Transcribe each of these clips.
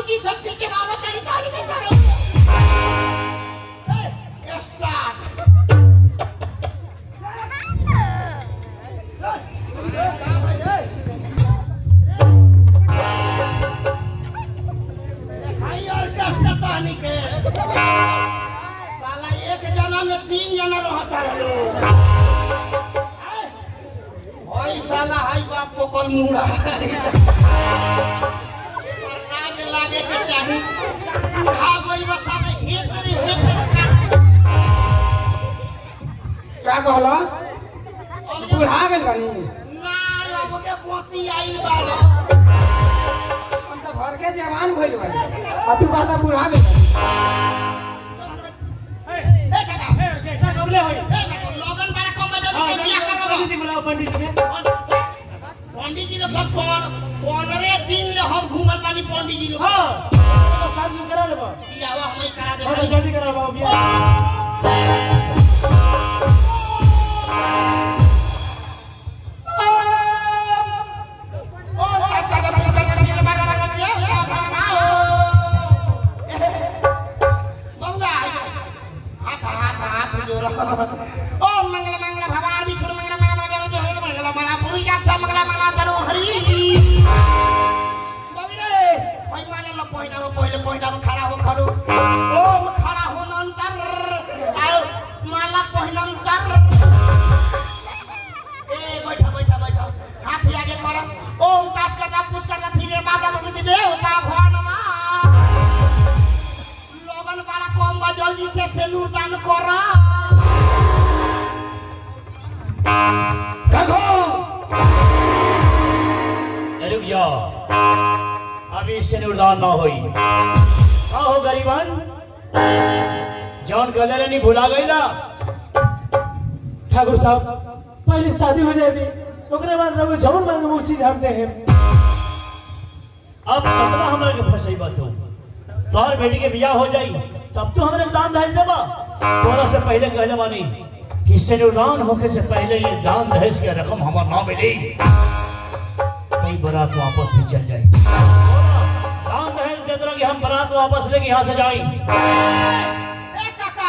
बाबूजी सब ठीक है बाबा तेरी ताली नहीं जा रही स्टार्ट भाई और कैसे तानी के साला एक जना में तीन जना रहता है लोग ओई साला हाई बाप पोकल मुंडा एकर लाज लागे के चाही उठा गई बस साला हे तेरी हे तेरी क्या कहला का बुढ़ा गेल बानी ना अब के पोती आइल बाड़ा हम तो घर के जवान भइल बानी आ तू कहता बुढ़ा गेल बानी ए काका कैसा कबले होई ए काका लगन बड़ा कम बजे हां से बियाह करबो पंडित जी बुलाओ पंडित जी के पंडित जी लोग सब पर पंद्रह दिन ले हम घूमल बानी पंडित जी लोग हां तो साथ में करा लेबो बियाह हमें करा दे हां तो जल्दी करा बाबू बिया ओम मंगल मंगल भगवान विष्णु मंगल मंगल मंगल जय मंगल मंगल मंगल पुरी का मंगल मंगल तरो हरि बबिरे ओय माने लो पहिला रो पहिले पहिला रो खड़ा हो खड़ो ओम खड़ा हो नंतर आयो माला पहिलंतर ए बैठा बैठा बैठा हाथ आगे कर ओम तास करना पुष करना धीरे बाबा लोग दी देवता भगवानमा लगन बड़ा कम बा जल्दी से सेलूर दान कर देखो रुक जाओ अभी से निर्दान ना होई का हो गरीबन जौन कलर नहीं भुला गई ना ठाकुर साहब पहले शादी हो जाए दी ओकरे बाद रहो जवन मांगे वो चीज हम दे हैं अब कतना हमरा के फसई बात हो तोहर बेटी के बियाह हो जाई तब तो हमरे दान दहेज देबा तोरा से पहले कहले बानी कि सिनुदान होके से पहले ये दान दहेज के रकम हमार ना मिली कई बारात वापस भी चल जाए दान दहेज दे दो कि हम बारात वापस लेके यहाँ से जाई ए काका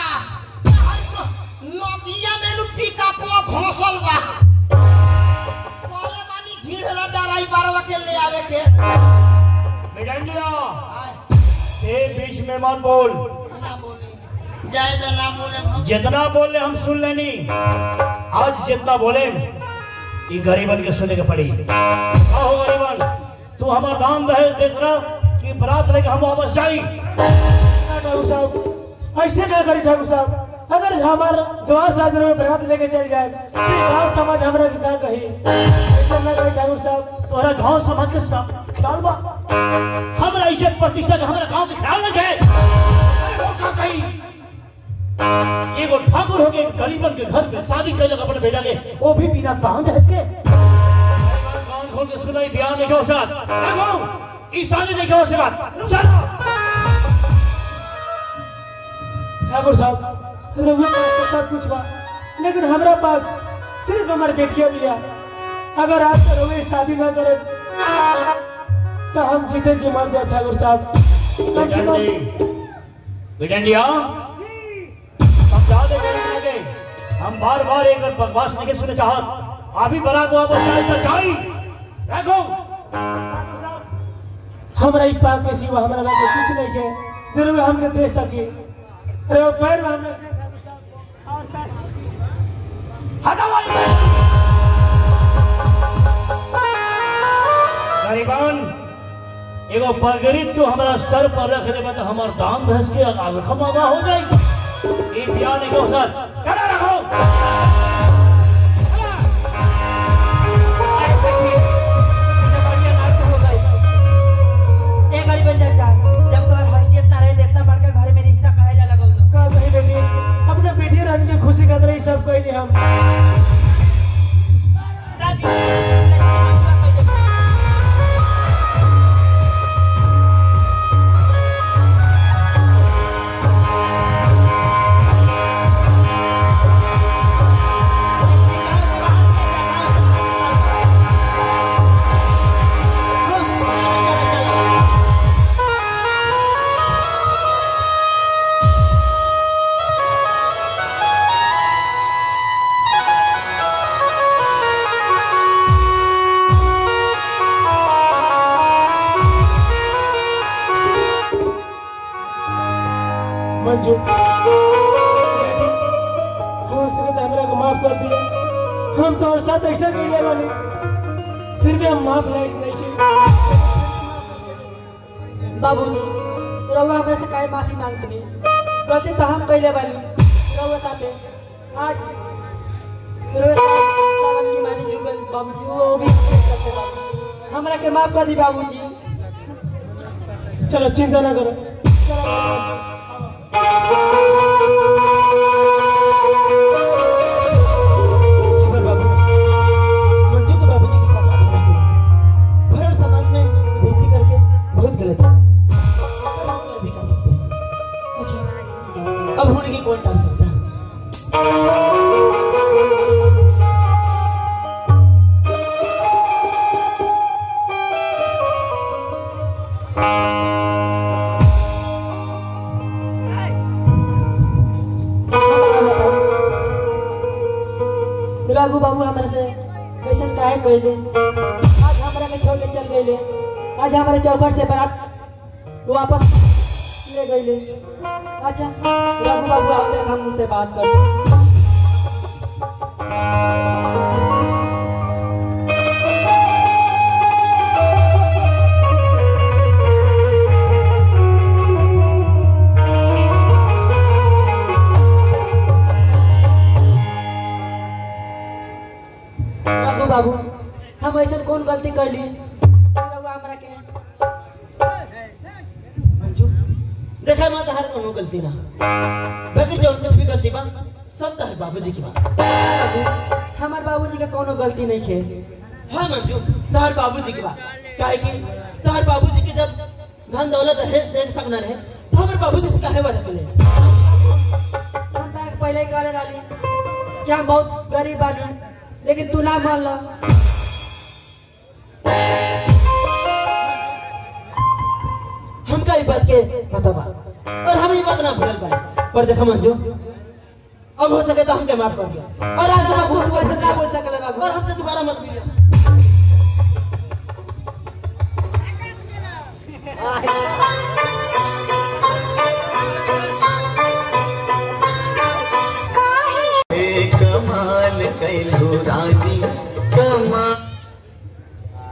नदिया में लुट्टी का पुआ भौसल बा कॉले बानी ढीढ़ डराई बारवा के ले आवे के मिडंडिया ए बीच में मत बोल ना बोले जय दे ना बोले हम जितना बोले हम सुन लेनी आज जितना बोले ये गरीबन के सुने के पड़ी आओ गरीबन तू हमार दान दहेज देख रहा कि बरात लेके हम वापस जाई ठाकुर साहब ऐसे क्या करी ठाकुर साहब अगर हमार द्वार साजरे में बरात लेके चल जाए फिर गाँव समाज हमरा के का कही ऐसा ना करी ठाकुर साहब तोहरा गांव समाज के सब ख्याल बा हमरा इज्जत प्रतिष्ठा का हमरा गांव के ख्याल रखे वो का कही एगो ठाकुर हो के गरीबन के घर पे शादी कैलक अपने बेटा के वो भी बिना दान दहेज के कान खोल के सुनाई बयान नहीं हो सकत देखो ई शादी नहीं हो सकत चल ठाकुर साहब रघुआ के पास तो सब कुछ बा लेकिन हमरा पास सिर्फ हमारे बेटिया बिया अगर आज तक रघुआ शादी ना करे तो हम जीते जी मर जाए ठाकुर साहब कम से कम बिडंडिया समझा दे गरीब के हम बार बार एक बकवास नहीं सुने चाहत अभी बरात वापस जाए तो जाई देखो हमरा ई पाप के सिवा हमरा लगे कुछ नहीं के जरूर हमके दे सके अरे वो पैर में हमने हटाओ गरीबान एगो पगड़ी तू हमारा सर पर रख देबा तो हमार दाम भैंस के खमावा हो जाई ई बियाह नहीं हो सर चला रखो ए गरीबन चाचा जब तोहर हैसियत ना रहे देवता बड़का घर में रिश्ता काहे ला लगौलो का सही बेटी अपने बेटी रहने की खुशी खातिर ई सब कहली हम दादी मंजू बेटी हो सके तो हमरा को माफ कर दिया हम तो और साथ ऐसा कर वाले फिर भी हम माफ लायक नहीं चाहिए बाबूजी रउआ हमरा से काहे माफी मांगतनी गलती तो हम कइले बानी रउआ साथे आज रउआ साथ सावन की मानी जुगल बाबूजी वो भी करते बानी हमरा के माफ कर दी बाबूजी चलो चिंता ना करो हमर बाबू मंजू के बाबूजी के साथ अच्छा नहीं हुआ भरत समाज में बेइज्जती करके बहुत गलत है भी कर सकते हैं अच्छा अब होने की कौन टाल सकता है राघु बाबू हमरा से कैसन काहे कइले आज हमरा के छोड़ के चल गइले आज हमारे चौखट से बारात वापस ले गइले अच्छा राघु बाबू आओ तक हम उनसे बात करते राघु बाबू हम ऐसा कौन गलती कैली रउआ हमरा के मंजू देखा माता हर कोनो गलती ना बगैर जौन कुछ भी गलती बा सब तहर बाबूजी की बा राघु हमार बाबूजी का कोनो गलती नहीं खे हाँ मंजू तहर बाबूजी की बा काहे कि तहर बाबूजी के जब धन दौलत है देख सकना रहे तो हमारे बाबूजी से काहे वादा करे हम ताके पहले ही कहले रहली कि हम बहुत गरीब बानी लेकिन तू ना मान लो हमका ई बात के पता बा और हम ई बात ना भूलल बा पर देखो मंजू अब हो सके तो हमके माफ कर दिया और आज के बाद तू तू हमको ऐसे ना बोल सकले राघु और हमसे दोबारा मत मिलिए